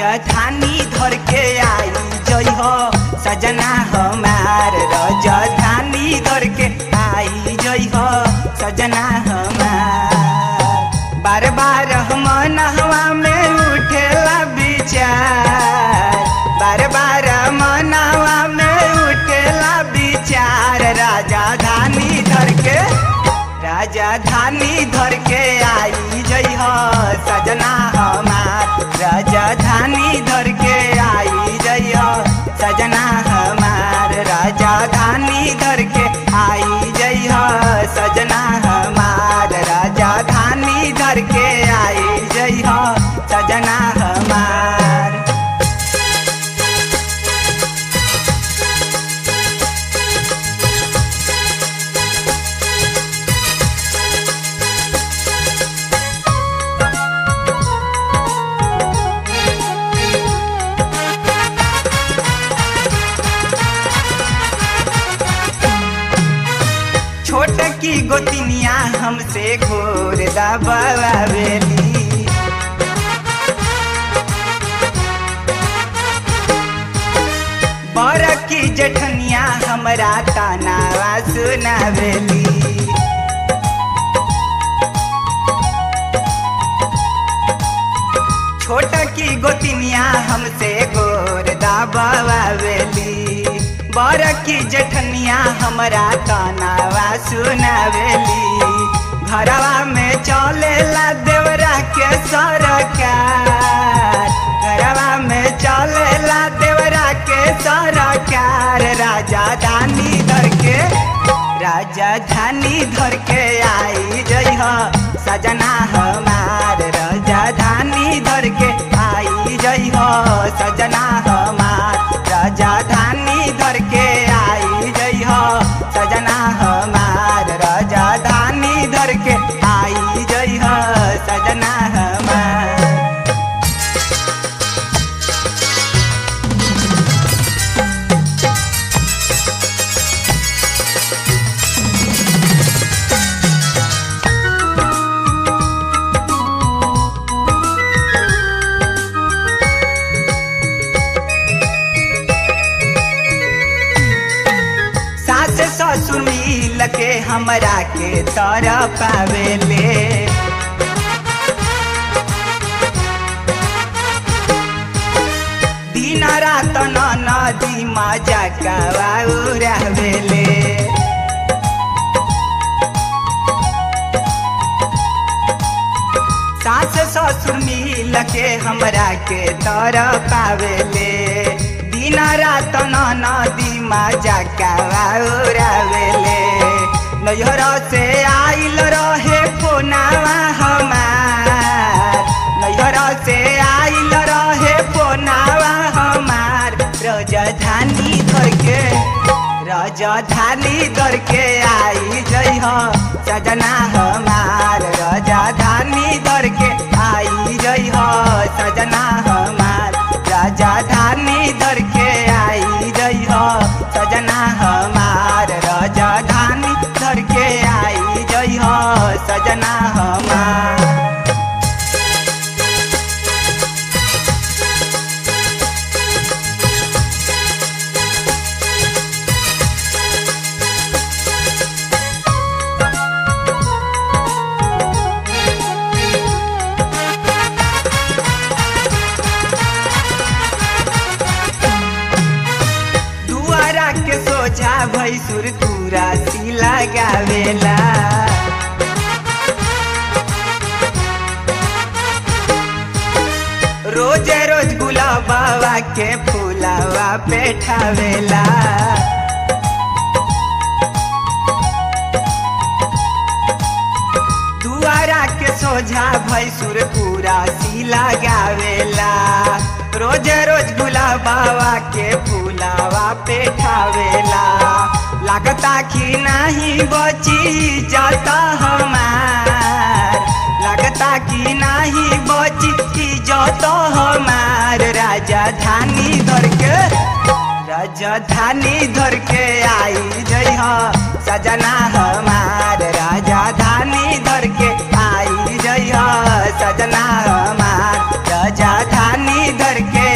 राजधानी धर के आई जई हो सजना हमार राजधानी धर के आई जई हो सजना हमार बार बार मन हवा में उठेला विचार बार बार मन हवा में उठेला विचार राजधानी धर के राजधानी धर के आई जई हो सजना हमार राजधानी धर के आई जई हो सजना हमार राजधानी धर के आई जई हो सजना हमार राजधानी धर के आई जई हो सजना हमार छोट की गोतिनिया हमसे घोर दबावेली बर की जठनिया हमरा तानावा सुनावेली छोट की गोतिनिया हमसे गोर दबावेली बर की जठनिया हमरा तानावा सुनावेली घरवा में चलेला देवरा के सरकार घरवा में चलेला देवरा के सरकार राजधानी धर के राजधानी धर के आई जई हो सजना हमार राजधानी धर के आई जई हो सजना हमार राजधानी धर के आई जई हो सजना हमार राजधानी धर के आई जई हो सजना हमार सास ससुर मिल के हमरा के तर पावेले दिन रात न नदी मजा रहवेले सास ससुर मिल के हमरा के तर पावेले दिन रात न नदी मजा कावेले नैहर से आइल रहे फोनावा हमार नैहर से आइल रहे फोनावा हमार राजधानी धर के राजधानी धर के आई जई हो सजना हमार राजधानी धर के आई जई हो सजना हमार राजधानी धर के आई जई हो सजना हमार राजधानी धर के आई जई हो सजना हमार दुआरा के सोझा भैसुर तुरा सी लगावेला रोज रोज गुलाबावा के फूलावा पेठावेला दुआरा के सोझा भैसुर पूरा सी लगावेला रोज रोज गुलाबावा के फूलावा पेठावेला लागता कि नहीं बची जाता हमार लगता कि नहीं बची इज्जत हमार राजधानी धर के राजधानी धर के आई जई हो सजना हमार राजधानी धर के आई जई हो सजना हमार राजधानी धर के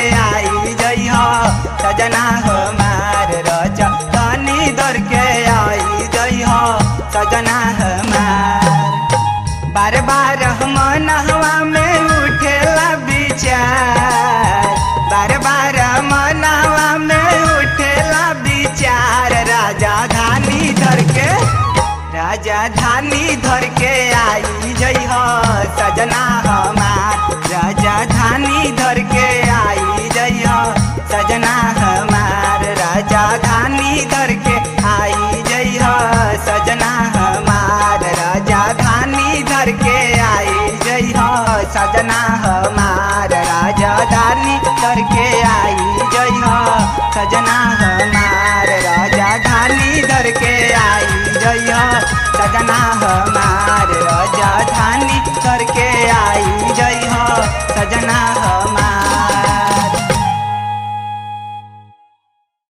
बार मनहवा में उठेला विचार बार बार मनहवा में उठेला विचार राजा धानी धर के राजा धानी धर के आई जई हो सजना हमार राजा धानी धर के आई जई हो सजना हमार राजा धानी धर के आई जई हो सजना हमार राजा धानी धर के आई जई हो सजना हमार राजा धानी धर के आई जई हो सजना हमार राजा धानी धर के आई जई हो सजना हमार राजा धानी धर के आई जई हो सजना हमार